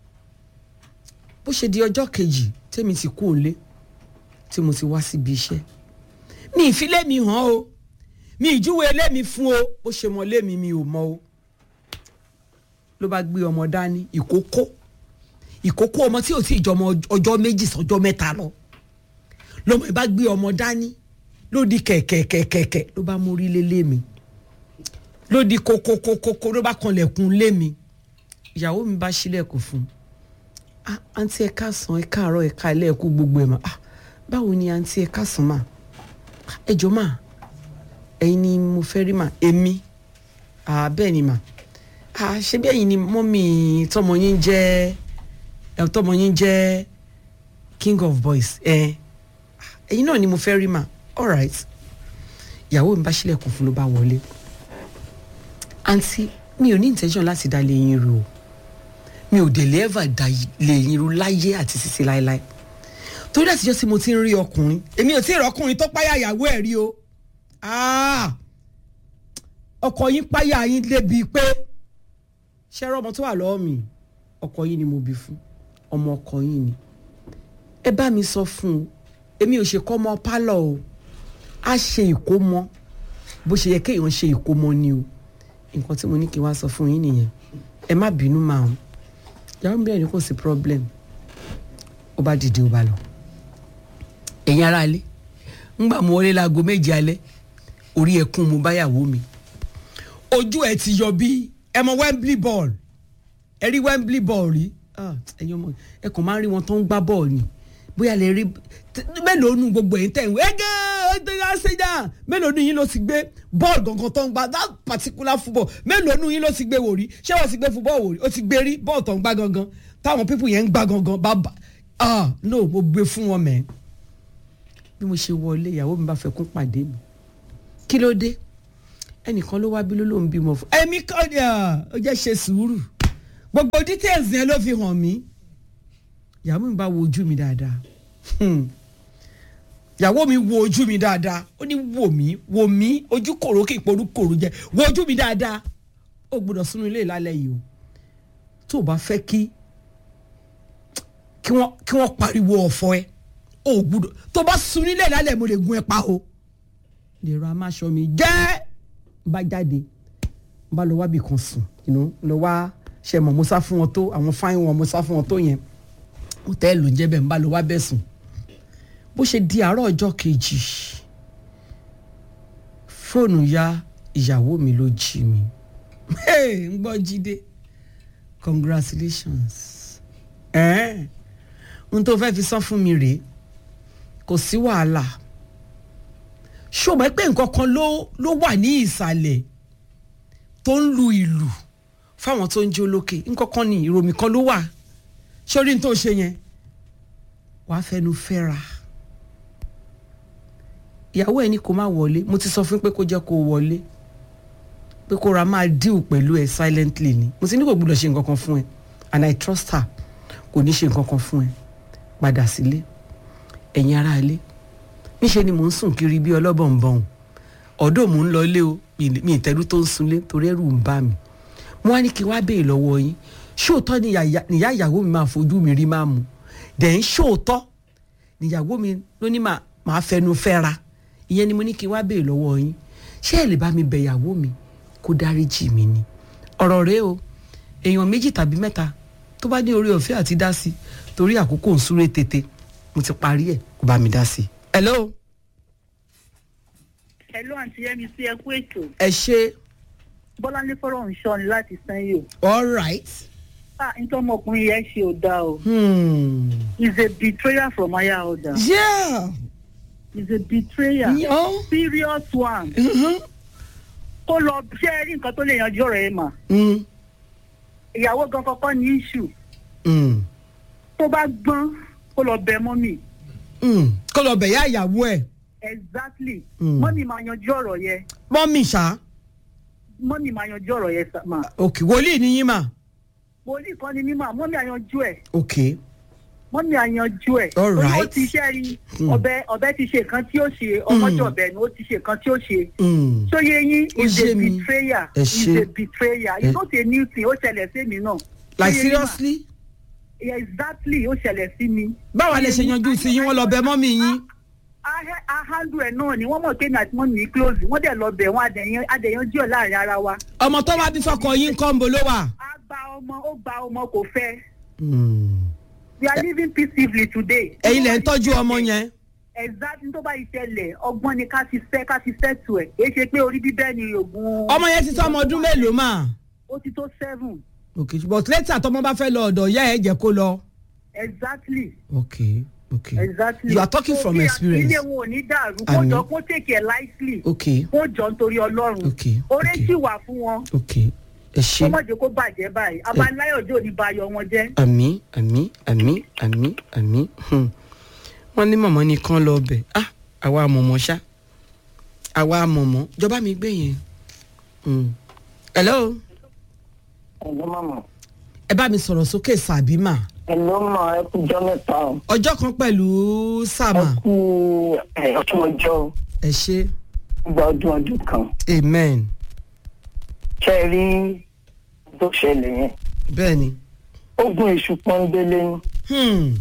bó ṣe di ọjọ́ kejì tèmi ti kú òǹlé tí mo ti wá síbi iṣẹ́ mi ìfilé mi hàn o mi ìjúwe ilé mi fún o bó ṣe mọ ilé mi mi ò mọ o ló bá gbé ọmọ dání ìkókó ìkókó ọmọ tí ò tí ì jọmọ ọjọ́ méjì sọjọ́ mẹ́ta lọ lọmọ ẹ bá gbé ọmọ dání ló di kẹ̀kẹ̀kẹ̀kẹ̀ ló bá mórí lé lé mi ló di kókókókókó ló bá kanlẹ̀kùn lé mi ìyàwó mi bá ṣílẹ̀kùn fún un àǹtí ẹ káàsán ẹ káàárọ̀ ẹ káalẹ́ ẹ kú gbogbo ẹ̀ mà ah báwo ni àǹtí ẹ káàsán mà ẹ jọ mà ẹ̀yin ni mo fẹ́ rí mà èmi ah bẹ́ẹ̀ ni mà ah ṣé bí ẹ̀yin ni mọ́mì tọmọ yín jẹ́ ẹ̀ tọmọ yín jẹ́ king of boys ẹ̀ ẹ̀yin náà ni mo fẹ́ rí mà alright ìyàwó mi bá ṣílẹ̀kùn fún ló bá wọlé àǹtí mi ò ní intention láti dá lé yín rú o mi ò dé lẹ́ẹ̀fà dá lé yín rú láyé àti sísè láéláé torí àtijọ́ tí mo ti ń rí ọkùnrin èmi ò tí ì rí ọkùnrin tó páyà ìyàwó ẹ̀ rí o ọkọ yín páyà yín débi pé ṣẹ́rọ ọmọ tó wà lọ́wọ́ mi ọkọ yín ni mo bí fún ọmọ ọkọ yín ni ẹ bá mi sọ fún un èmi ò ṣe kọ́ ọmọ pálọ̀ o a ṣe ìkómọ bó ṣe yẹ kéèyàn ṣe ìkómọ ni o nǹkan tí mo ní kí n wá sọ fún yín nìyẹn ẹ má bínú máa ń yàrá mi bẹ́ẹ̀ ni kò sí problem ó bá dìde ó bá lọ ẹ̀yin ará ilé ńgbà mo wọlé láago méje alẹ́ orí ẹkún mo báyàwó mi ojú ẹ ti yọ bí ẹ mọ Wembley ball ẹ rí Wembley ball rí ẹ̀yin ọmọ ẹ kàn máa ń rí wọn tó ń gbá bọ́ọ̀lù ni bóyá lè rí mélòó nu gbogbo ẹ̀yin tẹ̀ ń wé ẹgẹ́ ẹgbẹ́ ṣẹ́jà mélòó nu yín ló ti gbé bọ́ọ̀lù gangan tó ń gbá that particular football mélòó nu yín ló ti gbé wò rí ṣé wọ́n ti gbé football wò rí ó ti gbé rí bọ́ọ̀lù tó ń gbá gangan táwọn pípù yẹn ń gbá gangan bàbá ah no mo gbé fún wọn mẹ́ bí mo ṣe wọlé ìyàwó mi bá fẹ́ kún pàdé mi kí ló dé ẹnìkan ló wá bí ló ló ń bímọ fún ẹ̀mí kọ́ ni ó jẹ́ ṣe sùúrù gbogbo details yẹn ló fi hàn mí ìyàwó mi bá wo ojú mi dáadáa ìyàwó mi wo ojú mi dáadáa ó ní wò mí wò mí ojú kòrò kí ìpòrú kòrò jẹ wo ojú mi dáadáa ó gbọ́dọ̀ sínú ilé ìlàlẹ̀ yìí o tó o bá fẹ́ kí kí wọ́n kí wọ́n pariwo ọ̀fọ̀ ẹ ó gbọ́dọ̀ tó o bá sùn nílé ìlàlẹ̀ mo lè gun ẹ pa o lè ra amáṣọ mi jẹ́ bá jáde n bá lọ wá bì kan sùn you know, lọ wá ṣe mọ̀ mo sá fún wọn tó àwọn fáìn wọn mo sá fún wọn tó yẹn hòtẹ́ẹ̀lì ń jẹ́ bẹ́ẹ̀ n bá lọ wá bẹ́ẹ̀ sùn bó ṣe di àárọ̀ ọjọ́ kejì fóònù ya ìyàwó mi ló jí mi Hey, ń gbọ́ jíde congratulations ẹ̀ẹ́n n tó fẹ́ fi san fún mi rèé kò sí wàhálà ṣùgbọ́n pé nǹkan kan ló ló wà ní ìsàlẹ̀ tó ń lu ìlù fáwọn tó ń jó lókè nǹkan kan ní ìròmì kan ló wà sórí n tó ṣe yẹn wàá fẹnu fẹ́ra ìyàwó ẹ ní kó má wọlé mo ti sọ fún pé kó jẹ́ kó wọlé pé kó ra máa deal pẹ̀lú ẹ silently ni mo ti ní kò gbúdọ̀ ṣe nǹkan kan fún ẹ and I trust her kò ní ṣe nǹkan kan fún ẹ padà sílé ẹ̀yin ará ilé níṣẹ́ ni mò ń sùn kiri bí ọlọ́bọ̀nbọ̀n ọ̀dọ́ mò ń lọ ilé o mi ìtẹ́rú tó ń sunlé torí ẹ̀rù ń bà mí mo wá ní kí n wá béè lọ́wọ́ yín ṣóòótọ́ ni ìyá níyà ìyàwó mi máa fojú mi rí máa mú dẹ̀ ń ṣóòótọ́ níyàwó mi ló ní máa máa fẹnu fẹ́ra ìyẹn ni mo ní kí n wá béè lọ́wọ́ yín ṣé ẹ lè bá mi bẹ̀ ìyàwó mi kó dáríjì mi ni ọ̀rọ̀ rèé o èèyàn méjì tàbí mẹ́ta tó bá ní orí ọ̀fẹ́ àti dá sí torí àkókò ń súré tètè mo ti parí ẹ̀ kó bá mi dá sí. hello Hello àǹtí Yẹ́mi sí ẹkú ètò. ẹ ṣe Bọ́láńlé fọ́rọ̀ ń ṣọ́ ni láti Sanyo. all right. Ah, nítorí ọmọkùnrin yẹn ṣe ò dáa o. Hmm. He's a betrayer from higher order. yeah. He's a betrayer. Yeah. Serious one. Mhm. Kó lọ ṣé ẹ rí nǹkan tó lè yanjú ọ̀rọ̀ ẹ̀ mà. Mm. Ìyàwó gan kọ́kọ́ ní issue. Mm. Tó bá gbọ́n kó lọ bẹ mọ́mì. Mm. kó lọ bẹ̀ yá ìyàwó ẹ̀ Exactly. Mm. Mọ́mì máa yanjú ọ̀rọ̀ yẹn. mọ́mì ṣá Mọ́mì máa yanjú ọ̀rọ̀ yẹn sà- mà. òkè wòlíì ni yín mà Wòlíì kan ni mímọ̀, mọ́mì àyanjú ẹ̀. òkè mọ́mí àyanjú ẹ̀. All Torí ó right. ti ṣe rí Hmm. ọbẹ̀ ọbẹ̀ ti ṣe nǹkan tí ó ṣe ọmọdé ọbẹ̀ ni ó ti ṣe nǹkan tí ó ṣe. Mm. sóye yín Ó is yé a mi. betrayer Ẹ is ṣé. a betrayer Ẹ- it's not a new thing ó ṣẹlẹ̀ sí mi náà. like Sóye yín mà? seriously Yeah, exactly ó ṣẹlẹ̀ sí mi. báwa lè ṣe yanjú sí yín wọ́n lọ bẹ̀ mọ́mì yín A- a handle ẹ̀ náà ni wọ́n mọ̀ pé mi àti mọ́mì mi close wọ́n dẹ̀ lọ bẹ̀ wọ́n adẹ̀yàn adẹ̀yànjú ẹ̀ láàrin ara wa. ọmọ tó wá bí fọkọ yín kọ́ ń bo ló wà. a gba ọmọ ó gba ọmọ kò fẹ́ Mm. we are living peacefully today. ẹ̀yin lẹ̀ ń tọ́jú ọmọ yẹn. exactly tó bá ìṣẹ̀lẹ̀ ọgbọ́n ni ká fi fẹ́ ká fi fẹ́ tu ẹ̀ èyí ṣe pé orí bíbẹ́ ni oògùn. ọmọ yẹn ti tó ọmọ ọdún mélòó mà. ó ti tó seven okay but later tọmọ bá fẹ́ lọ ọ̀dọ̀ ìyá ẹ̀ jẹ́ kó lọ. exactly okay okay exactly. you are talking from So, bí experience. ilé wọn ò ní dàrú kó Àmín. jọ kó take it lightly okay kó jọ nítorí ọlọ́run Okay, oore okay. sì wà fún wọn okay ẹ kó ṣe. má jẹ́ kó bàjẹ́ báyìí abaláyọ̀dé ò ní ba ayọ̀ wọn jẹ́. àmì àmì àmì àmì àmì hmm. wọ́n ní mọ̀mọ́ nìkan lọ bẹ̀ ah àwa mọ̀mọ́ ṣá àwa mọ̀mọ́ jọba mi gbé yẹn. Hmm. hello ẹ̀lọ́ mọ̀mọ́ ẹ bá mi sọ̀rọ̀ sókè sàbímà ẹ̀lọ́ mọ̀ ẹ kú jọ́ mẹ́ta o ọjọ́ kan pẹ̀lú ẹ sàmà kú ẹ̀ ọtún ọjọ́ o ẹ ṣe gba ọdún ọdún kan amen ṣe é rí tó ṣẹlẹ̀ yẹn bẹ́ẹ̀ ni. ogun èṣù pọ́ńbélé ni Hmm.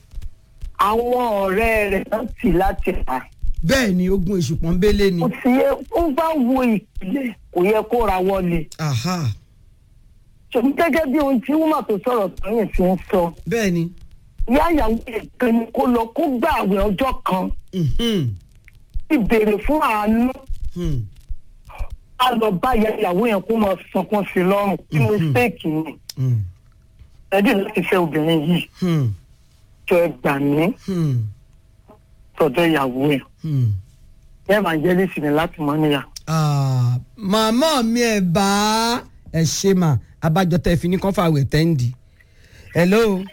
àwọn ọ̀rẹ́ rẹ̀ náà tì láti pa bẹ́ẹ̀ ni ogun èṣù pọ́nbélé ni. kò sí yẹ ó bá wo ìpìlẹ̀ kò yẹ kó ra wọlé aha ṣùgbọ́n gẹ́gẹ́ bí ohun tí wúmà tó sọ̀rọ̀ tọ́yìn sí ń sọ bẹ́ẹ̀ ni. ìyá ìyàwó ẹ̀ kan ni kó lọ kó gbà àwẹ̀ ọjọ́ kan Mhm. ti béèrè fún àánú Hmm. a lọ bá ìyá ìyàwó yẹn kó máa sọkún sí i lọ́rùn kí mistake ni Hmm. ẹ̀dí láti fẹ́ obìnrin yìí Hmm. jọ ẹ gbà mí Hmm. tọ̀dọ̀ ìyàwó ẹ̀ Hmm. evangelist ni láti mọ́ níyà. Ah, màmá mi ẹ̀ bá ẹ ṣe mà abájọ tẹ fi ní kán fàwẹ̀ tẹ́ǹdì. hello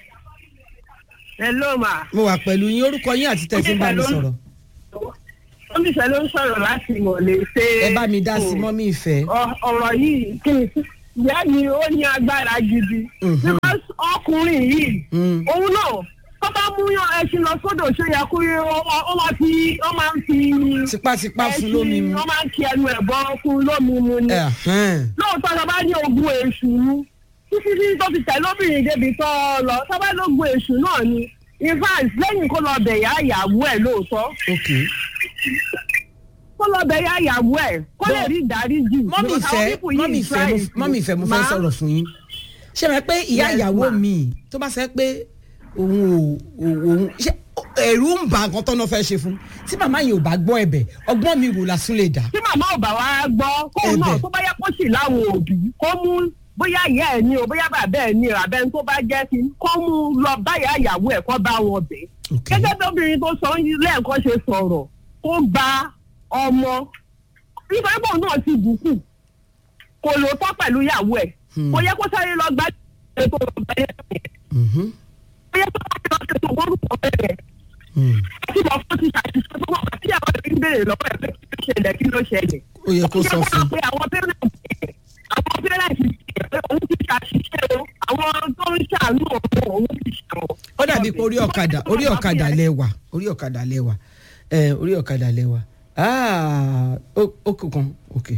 hello ma mo wà pẹ̀lú yín orúkọ yín àti tẹ̀ fi ń bá mi sọ̀rọ̀. oníṣẹ́ ló ń sọ̀rọ̀ láti mọ̀lẹ́ ṣe. ẹ bá mi dá sí mọ́mí ìfẹ́. Ọ- ọ̀rọ̀ yìí kí n ìyá yìí ó ní agbára gidi. Mhm. because ọkùnrin yìí Mm. òun náà tó bá mú yan ẹṣin lọ sódò ṣe yẹ kó yẹ ó ó máa fi ó máa ń fi tipátipá fún lómi mu. ó máa ń kí ẹnu ẹ̀ bọ́ fún lómi mu ni. Ẹ̀hẹ́n. lóòótọ́ tó bá ní ogun èṣù títí tí tó fi tẹ̀ lóbìnrin débi tó lọ tó bá lógun èṣù náà ni in fact lẹ́yìn kó lọ bẹ̀yà ìyàwó ẹ̀ lóòótọ́ ok kó lọ bẹ yá ìyàwó ẹ̀ kó lè rí ìdáríjì. mọ́mì Because àwọn ìfẹ́ people yìí mọ́mì ìfẹ́ try mo- mọ́mì ìfẹ́ mo fẹ́ Ma? sọ̀rọ̀ fún yín ṣé ẹ mọ̀ pé ìyá Yes, ìyàwó ma. mi tó bá sẹ́ pé òun ò ò- òun ṣé ẹ̀rù ń bà nǹkan tọ́nà fẹ́ ṣe fún tí màmá yìí ò bá gbọ́ ẹ̀bẹ̀ ọgbọ́n mi wò lásán lè dà tí màmá ò bá wá gbọ́ kóun náà Ẹ̀bẹ̀. tó bá yẹ kó sì láwọn òbí kó mú bóyá ìyá ẹ̀ ní o bóyá bàbá ẹ̀ ní o àbẹ́ni tó bá jẹ́ sí kó mú lọ báyà ìyàwó ẹ̀ kó bá wọn bẹ̀. Ok. gẹ́gẹ́ bí obìnrin tó sọ lẹ́ẹ̀kan ṣe sọ̀rọ̀ kó gba ọmọ nítorí pé òun náà ti bùkù kò lò tọ́ pẹ̀lú ìyàwó ẹ̀ kò yẹ kó sáré lọ gbá ètò ọ̀gbẹ́ yẹn Mhm. kò yẹ kó sáré lọ ṣètò orúkọ bẹ́ẹ̀ Hmm. tí mo fún ti ṣàṣìṣe tó wà tí àwọn ẹbí ń béèrè lọ́wọ́ ẹ̀ pé kí ló ṣẹlẹ̀ kí ló ṣẹlẹ̀. ó yẹ kó sọ fún un. pé àwọn pẹ́rẹ́ǹtì àwọn pẹ́rẹ́ǹtì ṣe pé òun ti ṣàṣìṣe o àwọn tó ń ṣàánú òun òun ti ṣàwọ̀. ó dàbí pé orí ọ̀kadà orí ọ̀kadà lẹ́wà orí ọ̀kadà lẹ́wà ẹ orí ọ̀kadà lẹ́wà Ah, ó ó kù kan ok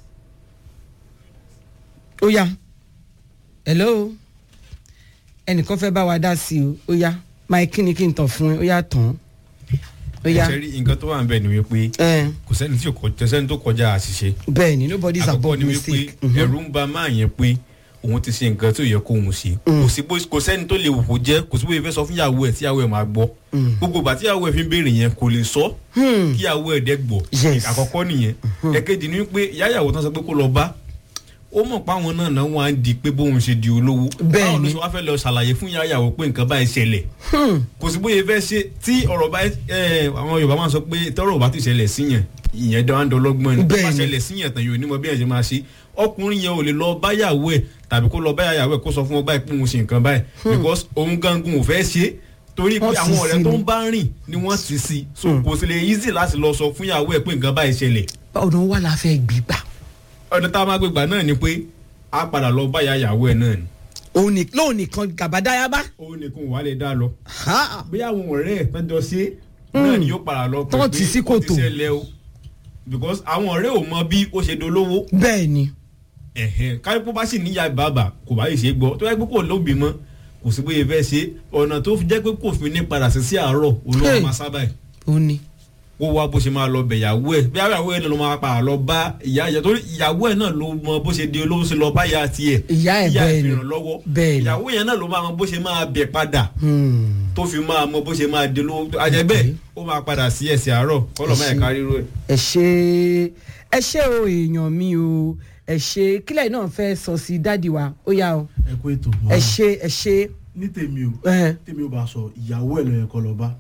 ó yá hello ẹnìkan fẹ́ bá wa dá sí o ó yá máa kí ni kí n tàn fún ẹ ó yá tán ó yá ṣe rí nǹkan tó wà ń bẹ̀ ni wípé ẹ kò sẹ́ni tí kò kò sẹ́ni tó kọjá àṣìṣe bẹ́ẹ̀ ni nobody is àkọ́kọ́ above ni wípé mistake. Mhm. ẹ̀rù ń ba máa yẹn pé òun ti ṣe nǹkan tí ò yẹ kó òun ṣe kò sí bó kò sẹ́ni tó lè wò kó jẹ́ kò sí bóyá fẹ́ sọ fún ìyàwó ẹ̀ tí ìyàwó ẹ̀ máa gbọ́ gbogbo ìgbà tí ìyàwó ẹ̀ fi ń béèrè yẹn kò lè sọ kí ìyàwó ẹ̀ dẹ́ gbọ́ Yes. àkọ́kọ́ nìyẹn ẹ̀kejì ni wípé ìyá ìyàwó tán sọ pé kó lọ bá ó mọ̀ pé àwọn náà náà wọ́n á di pé bóun ṣe di olówó Bẹ́ẹ̀ báwo ló ni. ṣe wá fẹ́ lọ ṣàlàyé fún ìyá ìyàwó pé nǹkan báyìí ṣẹlẹ̀ kò sí bóyá fẹ́ ṣe tí ọ̀rọ̀ bá ẹ àwọn yorùbá máa ń sọ pé tọ́rọ̀ bá ti ṣẹlẹ̀ síyàn ìyẹn dán dọ́lọ́gbọ́n ni tó bá Bẹ́ẹ̀ni. ṣẹlẹ̀ síyàn tán yóò ní mọ bí ẹ̀ ṣe máa ṣe ọkùnrin yẹn ò lè lọ báyàwó ẹ̀ tàbí kó lọ báyàwó ẹ̀ kó sọ fún ọ báyìí pé òun ṣe nǹkan báyìí because òun gangan ò fẹ́ ṣe torí pé Wọ́n ti àwọn sí ọ̀rẹ́ tó ni. ń bá rìn ni wọ́n ti sí so kò sì lè easy láti lọ sọ fún ìyàwó ẹ̀ pé nǹkan báyìí ṣẹlẹ̀ ọ̀nà wà la fẹ́ gbígbà ọ̀dọ̀ tá a máa gbégbà náà ni pé a padà lọ báyà ìyàwó ẹ̀ náà ni òun ní- lóun nìkan gàbádáyàbá òun nìkan wà lè dá lọ Ha! bí àwọn ọ̀rẹ́ ẹ̀ tán jọ ṣe náà ni yóò padà lọ pé Tán ti sí kòtò. ó ti ṣẹlẹ̀ o because àwọn ọ̀rẹ́ ò mọ bí ó ṣe dolówó bẹ́ẹ̀ ni ẹ̀hẹ̀n káyọ̀pọ̀ bá sì níyà bàbà kò bá lè ṣe é gbọ́ tó yẹ pé kò lóbi mọ́ kò sí bóyá fẹ́ ṣe ọ̀nà tó fi jẹ́ pé kò fi ní padà sí sí àárọ̀ olówó Hey. máa sábà ẹ̀ ó ní. kó wá bó ṣe máa lọ bẹ̀ ìyàwó ẹ̀ bí ìyàwó ẹ̀ náà ló máa padà lọ bá ìyá ìyá torí ìyàwó ẹ̀ náà ló mọ bó ṣe di olówó ṣe lọ bá ìyá tiẹ̀ Ìyá ẹ̀ bẹ́ẹ̀ ni. fi ràn lọ́wọ́ Bẹ́ẹ̀ ni. ìyàwó yẹn náà ló máa mọ bó ṣe máa bẹ̀ padà Hmm. tó fi máa mọ bó ṣe máa di olówó àjẹbẹ́ ó máa padà sí ẹ̀sìn àárọ̀ kọ́lọ̀ máa ẹ̀ka ríro ẹ̀. ẹ ṣe ẹ ṣe o èèyàn mi o ẹ ṣe kílẹ̀ náà fẹ́ sọ sí dádì wa ó yá o ẹ kó ètò ẹ ṣe ẹ ṣe ní tèmi o ẹ tèmi ò bá sọ ìyàwó ẹ lọ yẹ kó lọ bá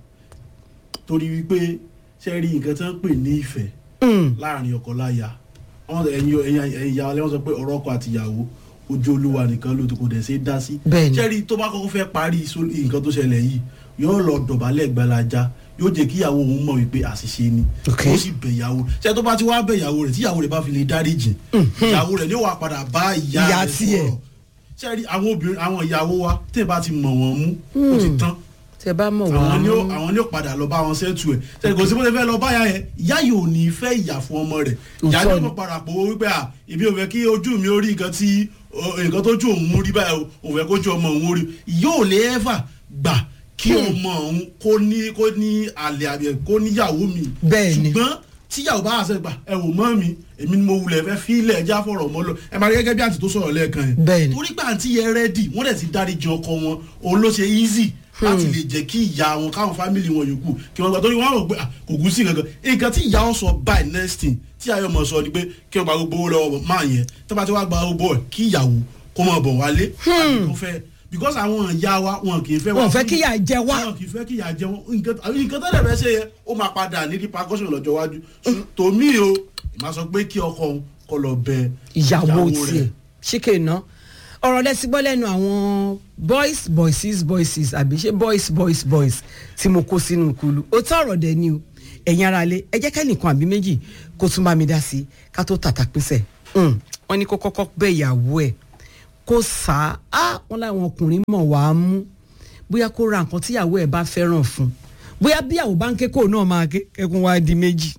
torí wípé ṣe rí nǹkan tí wọn pè ní ìfẹ́ Hmm. láàrin ọkọ láya wọn ẹ̀yin ẹ̀yin ẹ̀yin ìyá wọn sọ pé ọ̀rọ̀ ọkọ àti ìyàwó ojú olúwa nìkan ló ti kò dẹ̀ ṣe é dá sí Bẹ́ẹ̀ni. ṣe rí tó bá kọ́kọ́ fẹ́ parí só- nǹkan tó ṣẹlẹ̀ yìí yóò lọ dọ̀bálẹ̀ gbalaja yóò jẹ́ kí ìyàwó òun mọ̀ wípé àṣìṣe ni Ok. ó sì bẹ̀ ìyàwó ṣe tó bá ti wá bẹ̀ ìyàwó rẹ̀ tí ìyàwó rẹ̀ bá fi lè dáríjì ìyàwó rẹ̀ ni ó wà padà bá ìyá Ìyá rẹ̀ tiẹ̀. sọ̀rọ̀ ṣe rí àwọn obìnrin àwọn ìyàwó wa tẹ̀ bá ti mọ̀ wọ́n mú ó ti tán tẹ bá mọ̀ àwọn ni ó wọ́n àwọn ni ó padà lọ bá wọn ṣètù ẹ ṣe kò sí bó ṣe fẹ́ lọ báyà yẹn ìyá yìí ò ní fẹ́ ìyà fún ọmọ rẹ̀ ìyá Òótọ́ yóò ni. mọ̀ padà pò ó wípé à ibi ò fẹ́ kí ojú mi ó rí nǹkan tí ọ, nǹkan tó ju òun rí báyìí o, òun fẹ́ kójú ọmọ òun rí ìyá ò lè ẹ́fà gbà kí ọmọ òun kó ní kó ní àlè àbí kó níyàwó mi Bẹ́ẹ̀ ni. ṣùgbọ́n tíyàwó bá àṣẹ gbà ẹ wò mọ́ mi èmi ni mo wulẹ̀ fẹ́ fílẹ̀ ẹja fọ̀rọ̀ mọ́ lọ ẹ máa rí gẹ́gẹ́ bí àǹtí tó sọ̀rọ̀ lẹ́ẹ̀kan yẹn Bẹ́ẹ̀ ni. torí pé àǹtí yẹn rẹ́dì wọ́n dẹ̀ ti dáríjì ọkọ wọn òun ló ṣe easy láti lè jẹ́ kí ìyá wọn káwọn fámìlì wọn yòókù kí wọ́n gbà torí wọ́n á rò pé ah, kò kú sí kankan nǹkan tí ìyá wọn sọ by next thing tí ayọ̀ mọ̀ sọ ni pé kí wọ́n gba gbogbo owó lọ́wọ́ máa yẹn tó bá ti wá gba gbogbo ẹ̀ kí ìyàwó kó mọ̀ bọ̀ wálé àbí kó fẹ́ because àwọn ìyá wa wọn kì í fẹ́ wọn wá fẹ́ fún- kí yà jẹ wá wọn kì í fẹ́ kí ìyá jẹ wọn nǹkan nǹkan tó dẹ̀ fẹ́ ṣe yẹn ó máa padà ní repercussion lọ́jọ́ iwájú tòmí o ìmọ̀ sọ pé kí ọkọ òun kó lọ bẹ ìyàwó rẹ̀. tiẹ̀ ṣíkè ná ọ̀rọ̀ lẹ́sìn gbọ́ lẹ́nu àwọn boys boyses boyses àbí ṣé boys boys boys tí mo kó sínú kulu ó tọ́ ọ̀rọ̀ dẹ̀ ni o ẹ̀yin ara lé ẹ jẹ́ kẹ́nìkan àbí méjì kó tún bá mi dá sí i ká tó tàtà pínṣẹ̀ wọ́n ní kó kọ́kọ́ bẹ́ ìyàwó ẹ̀ kó sá á wọ́n láwọn ọkùnrin mọ̀ wá mú bóyá kó ra nǹkan tíyàwó ẹ̀ bá fẹ́ràn fún bóyá bí àwọn bá ń ké kó náà máa ké kẹ́kun wá di méjì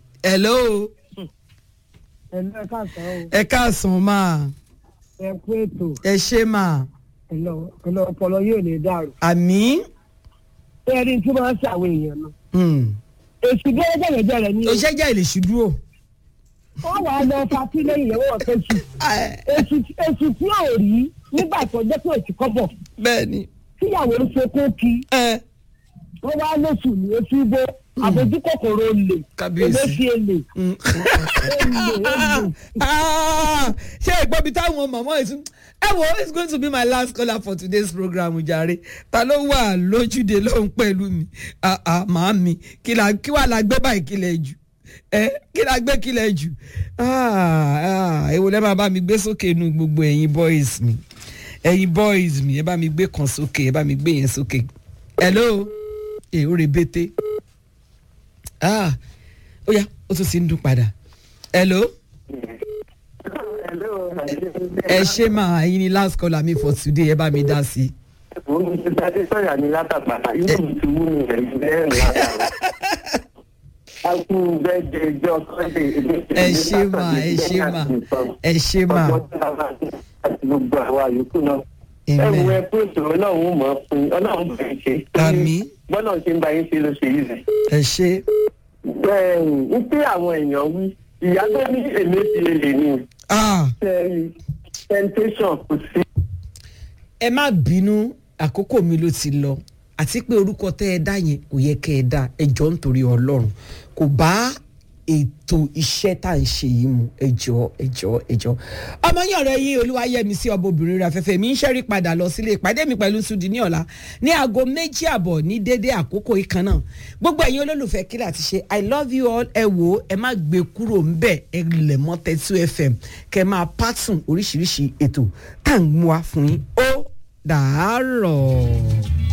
hello ẹ̀lú ẹ̀ káàsán o ẹ káàsán máa ẹ kú ètò ẹ ṣe máa ẹ̀lọ́ ẹ̀lọ́ ọpọlọ yóò lè dàrú. àmì ẹ rí tí wọ́n ń ṣàwọn èèyàn náà hmm, èsì gẹ́gẹ́gẹ́rẹ́ ni o. òṣèjà ilé ṣùdúró. wọ́n wàá lọ patí lẹ́yìn ìyàwó ọ̀sẹ̀ jù. èsì èsì tí ò rí nígbà tó jẹ́ pé èsì kọ́bọ̀. bẹ́ẹ̀ni. tíyàwó ń ṣe kókì. wọ́n wá lóṣù ní etí bó àbójú kòkòrò olè. Kábíyèsí. eléfi èlè. Ah, ṣé ìgbọ́bi táwọn mọ̀mọ́ ìsún ẹ wo it's going to be my last caller for today's program jàre ta ló wà lójúde lóhùn pẹ̀lú mi Ah, ah, màámi kí la- kí wàá la gbé báyìí kílẹ̀ jù ẹ kí la gbé kílẹ̀ jù Ah, ah, èwo lẹ́ máa bá mi gbé sókè inú gbogbo ẹ̀yin boys mi ẹ̀yin boys mi ẹ bá mi gbé kan sókè ẹ bá mi gbé yẹn sókè hello ẹ ó rebete ah ó yá ó tún ti ń dún padà hello ẹ ṣe máa ẹyin ni last caller mi for today ẹ bá mi dá sí i. òun ti dájú sọ̀yà ní látàgbàtà inú mi ti wú ní ẹ̀yìn lẹ́rìn látàrà. a kú bẹ́ẹ̀dẹ̀ ìjọ sunday. ẹ ṣe máa ẹ ṣe máa ẹ ṣe máa àti gbogbo àwa yòókù náà. ẹ Amen. wo ẹ pé ètò ọlọ́run mọ̀ ọ́ fún yín ọlọ́run bẹ̀ ń ṣe. Àmín. bọ́lá ṣe ń bá yín ṣe ló ṣe yìí rẹ̀. ẹ ṣe bẹ́ẹ̀ni ní pé àwọn èèyàn wí ìyá tó ní èmi ti lè ní. sẹ́yìn temptation kò sí. ẹ má bínú àkókò mi ló ti lọ àti pé orúkọ tẹ ẹ dá yẹn kò yẹ kẹ ẹ dá ẹjọ nítorí ọlọrun kò bá ètò iṣẹ́ tá à ń ṣe yìí mu ẹjọ́ ẹjọ́ ẹjọ́ ọmọ yín ọ̀rẹ́ yín olúwayẹmí sí ọmọ obìnrin rẹ̀ afẹ́fẹ́ mi ń ṣẹ́rí padà lọ sílé ìpàdé mi pẹ̀lú sudi ní ọ̀la ní aago méjì àbọ̀ ní dédé àkókò ìkan náà gbogbo ẹ̀yin olólùfẹ́ kílà ti ṣe i love you all ẹ wò ó ẹ má gbé kúrò ńbẹ̀ ẹ lẹ̀ mọ́ tẹ́tú fm kẹ máa pátùn oríṣiríṣi ètò tá à ń mú wa fún yín ó dàárọ̀.